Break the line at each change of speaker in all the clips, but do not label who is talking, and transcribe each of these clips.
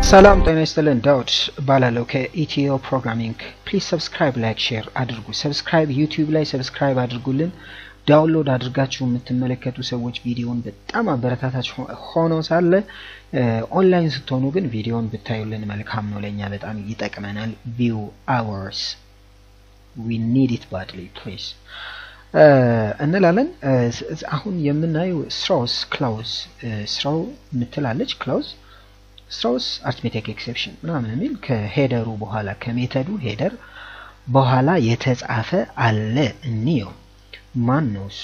ሰላም ጤና ይስጥልን። ዳውድ እባላለሁ ከኢትዮ ፕሮግራሚንግ። ፕሊዝ ሰብስክራይብ፣ ላይክ፣ ሼር አድርጉ። ሰብስክራይብ ዩቲዩብ ላይ ሰብስክራይብ አድርጉልን። ዳውንሎድ አድርጋችሁ የምትመለከቱ ሰዎች ቪዲዮን በጣም አበረታታች ሆኖ ሳለ ኦንላይን ስትሆኑ ግን ቪዲዮን ብታዩልን መልካም ነው፣ ለእኛ በጣም ይጠቅመናል። ቪው አወርስ ዊ ኒድ ኢት ባድሊ ፕሊዝ እንላለን። አሁን የምናየው ስትራውስ ክላውዝ ስትራው የምትላለች ክላውዝ ስትራውስ አርትሜቲክ ኤክሴፕሽን ምናምን የሚል ከሄደሩ በኋላ ከሜተዱ ሄደር በኋላ የተጻፈ አለ። እንየው። ማን ነው እሱ?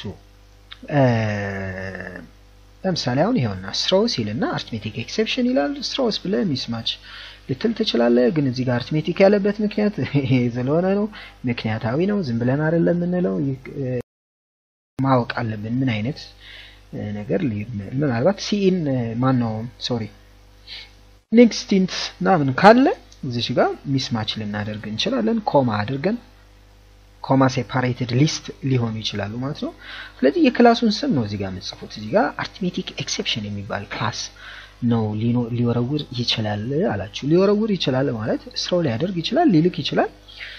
ለምሳሌ አሁን ይኸውና ስትራውስ ይልና አርትሜቲክ ኤክሴፕሽን ይላል። ስትራውስ ብለህ ሚስማች ልትል ትችላለህ። ግን እዚህ ጋር አርትሜቲክ ያለበት ምክንያት ይሄ ስለሆነ ነው። ምክንያታዊ ነው። ዝም ብለን አይደለም የምንለው። ማወቅ አለብን ምን አይነት ነገር ምናልባት ሲኢን ማን ነው ሶሪ ኔክስቲንት ምናምን ካለ እዚች ጋር ሚስማች ልናደርግ እንችላለን። ኮማ አድርገን ኮማ ሴፓሬትድ ሊስት ሊሆኑ ይችላሉ ማለት ነው። ስለዚህ የክላሱን ስም ነው እዚህ ጋር የምጽፉት። እዚህ ጋር አርትሜቲክ ኤክሴፕሽን የሚባል ክላስ ነው ሊወረውር ይችላል አላችሁ። ሊወረውር ይችላል ማለት ስራው ሊያደርግ ይችላል፣ ሊልክ ይችላል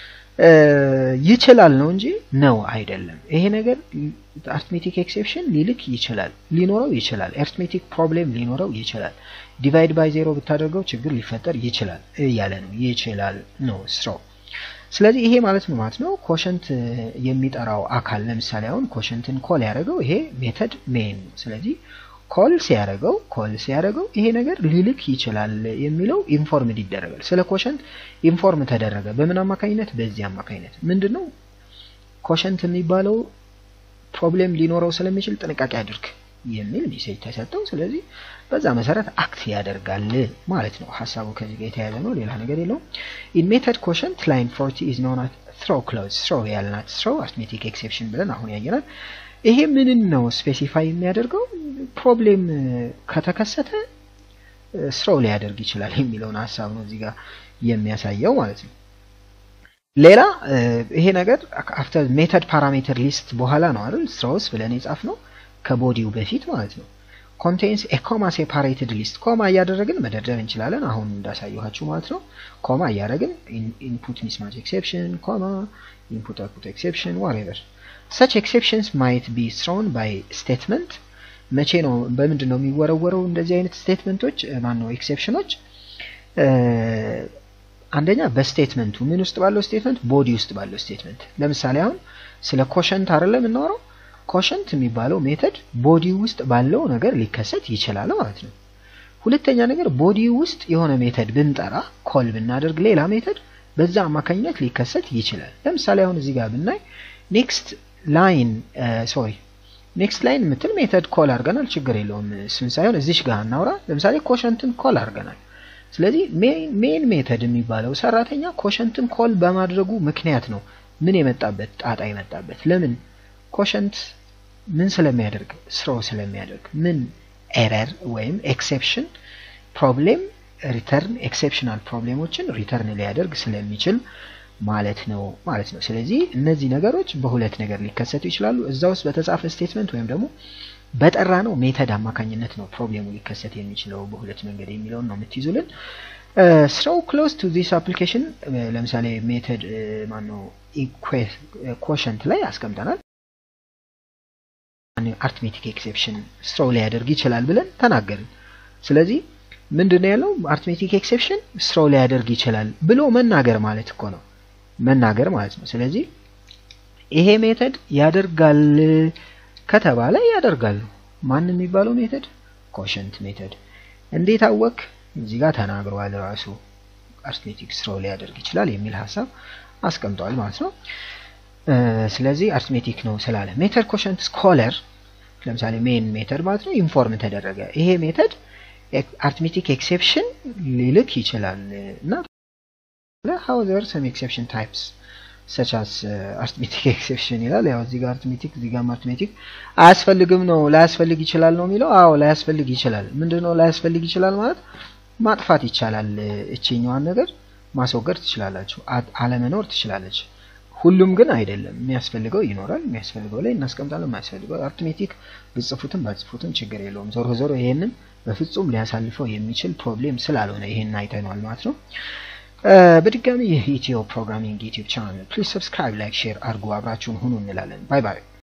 ይችላል ነው እንጂ ነው አይደለም። ይሄ ነገር አርትሜቲክ ኤክሴፕሽን ሊልክ ይችላል፣ ሊኖረው ይችላል። አርትሜቲክ ፕሮብሌም ሊኖረው ይችላል። ዲቫይድ ባይ ዜሮ ብታደርገው ችግር ሊፈጠር ይችላል እያለ ነው። ይችላል ነው ስራው። ስለዚህ ይሄ ማለት ነው ማለት ነው ኮሸንት የሚጠራው አካል ለምሳሌ አሁን ኮሸንትን ኮል ያደረገው ይሄ ሜተድ ሜን ነው። ስለዚህ ኮል ሲያደርገው ኮል ሲያደርገው ይሄ ነገር ሊልክ ይችላል የሚለው ኢንፎርምድ ይደረጋል። ስለ ኮሸንት ኢንፎርም ተደረገ። በምን አማካኝነት? በዚህ አማካኝነት ምንድን ነው ኮሸንት የሚባለው ፕሮብሌም ሊኖረው ስለሚችል ጥንቃቄ አድርግ የሚል ሜሴጅ ተሰጠው። ስለዚህ በዛ መሰረት አክት ያደርጋል ማለት ነው። ሀሳቡ ከዚህ ጋር የተያያዘ ነው፣ ሌላ ነገር የለውም። ኢን ሜተድ ኮሸንት ላይን ፎርቲ ኢዝ ኖን አት ትሮው ክሎዝ ትሮው ያልናት ትሮው አርትሜቲክ ኤክሴፕሽን ብለን አሁን ያየናል። ይሄ ምንን ነው ስፔሲፋይ የሚያደርገው? ፕሮብሌም ከተከሰተ ስራው ሊያደርግ ይችላል የሚለውን ሀሳብ ነው እዚህ ጋር የሚያሳየው ማለት ነው። ሌላ ይሄ ነገር አፍተር ሜተድ ፓራሜትር ሊስት በኋላ ነው አይደል ስትራውስ ብለን የጻፍ ነው ከቦዲው በፊት ማለት ነው። ኮንቴንስ ኤ ኮማ ሴፓሬትድ ሊስት ኮማ እያደረግን መደርደር እንችላለን። አሁን እንዳሳየኋችሁ ማለት ነው። ኮማ እያደረግን ኢንፑት ሚስማች ኤክሴፕሽን ኮማ ኢንፑት አውትፑት ኤክሴፕሽን ዋሬቨር ሰች ኤክሴፕሽንስ ማይት ቢ ትሮን ባይ ስቴትመንት መቼ ነው በምንድን ነው የሚወረወረው እንደዚህ አይነት ስቴትመንቶች ማን ነው ኤክሴፕሽኖች አንደኛ በስቴትመንቱ ምን ውስጥ ባለው ስቴትመንት ቦዲ ውስጥ ባለው ስቴትመንት ለምሳሌ አሁን ስለ ኮሸንት አይደለም የምናወራው ኮሸንት የሚባለው ሜተድ ቦዲ ውስጥ ባለው ነገር ሊከሰት ይችላል ማለት ነው ሁለተኛ ነገር ቦዲ ውስጥ የሆነ ሜተድ ብንጠራ ኮል ብናደርግ ሌላ ሜተድ በዛ አማካኝነት ሊከሰት ይችላል ለምሳሌ አሁን እዚህ ጋር ብናይ ኔክስት ላይን ሶሪ ኔክስት ላይን የምትል ሜተድ ኮል አድርገናል። ችግር የለውም እሱን ሳይሆን እዚች ጋር እናውራ። ለምሳሌ ኮሸንትን ኮል አድርገናል። ስለዚህ ሜን ሜተድ የሚባለው ሰራተኛ ኮሸንትን ኮል በማድረጉ ምክንያት ነው ምን የመጣበት ጣጣ የመጣበት። ለምን ኮሸንት ምን ስለሚያደርግ ስሮ ስለሚያደርግ ምን ኤረር ወይም ኤክሴፕሽን ፕሮብሌም ሪተርን ኤክሴፕሽናል ፕሮብሌሞችን ሪተርን ሊያደርግ ስለሚችል ማለት ነው ማለት ነው። ስለዚህ እነዚህ ነገሮች በሁለት ነገር ሊከሰቱ ይችላሉ። እዛ ውስጥ በተጻፈ ስቴትመንት ወይም ደግሞ በጠራ ነው ሜተድ አማካኝነት ነው ፕሮብሌሙ ሊከሰት የሚችለው በሁለት መንገድ የሚለውን ነው የምትይዙልን። ስራው ክሎዝ ቱ ዚስ አፕሊኬሽን ለምሳሌ ሜተድ ማነው ኮሸንት ላይ አስቀምጠናል። አርትሜቲክ ኤክሴፕሽን ስራው ሊያደርግ ይችላል ብለን ተናገርን። ስለዚህ ምንድን ነው ያለው? አርትሜቲክ ኤክሴፕሽን ስራው ሊያደርግ ይችላል ብሎ መናገር ማለት እኮ ነው መናገር ማለት ነው። ስለዚህ ይሄ ሜተድ ያደርጋል ከተባለ ያደርጋል። ማን የሚባለው ሜተድ? ኮሸንት ሜተድ። እንዴት አወቅ? እዚህ ጋር ተናግረዋል ራሱ አርትሜቲክ ስራው ሊያደርግ ይችላል የሚል ሀሳብ አስቀምጠዋል ማለት ነው። ስለዚህ አርትሜቲክ ነው ስላለ ሜተድ ኮሸንት ስኮለር ለምሳሌ ሜን ሜተድ ማለት ነው ኢንፎርም ተደረገ። ይሄ ሜተድ አርትሜቲክ ኤክሴፕሽን ሊልክ ይችላል እና ሃውዘር ሰም ኤክሴፕሽን ታይፕስ ሰች አስ አርትሜቲክ ኤክሴፕሽን ይላል። ያው እዚህ ጋር አርትሜቲክ እዚህ ጋር አርትሜቲክ አያስፈልግም ነው ላያስፈልግ ይችላል ነው የሚለው። አዎ ላያስፈልግ ይችላል። ምንድነው ላያስፈልግ ይችላል ማለት ማጥፋት ይቻላል። እችኛዋን ነገር ማስወገድ ትችላላችሁ፣ አለመኖር ትችላለች። ሁሉም ግን አይደለም። የሚያስፈልገው ይኖራል። የሚያስፈልገው ላይ እናስቀምጣለን። የማያስፈልገው አርትሜቲክ ብጽፉትም ባጽፉትም ችግር የለውም። ዞሮ ዞሮ ይሄንን በፍጹም ሊያሳልፈው የሚችል ፕሮብሌም ስላልሆነ ይሄን አይተነዋል ማለት ነው። በድጋሚ ይህ ኢትዮ ፕሮግራሚንግ ዩቲዩብ ቻናል ፕሊዝ ሰብስክራይብ፣ ላይክ፣ ሼር አድርጉ። አብራችሁን ሁኑ እንላለን። ባይ ባይ።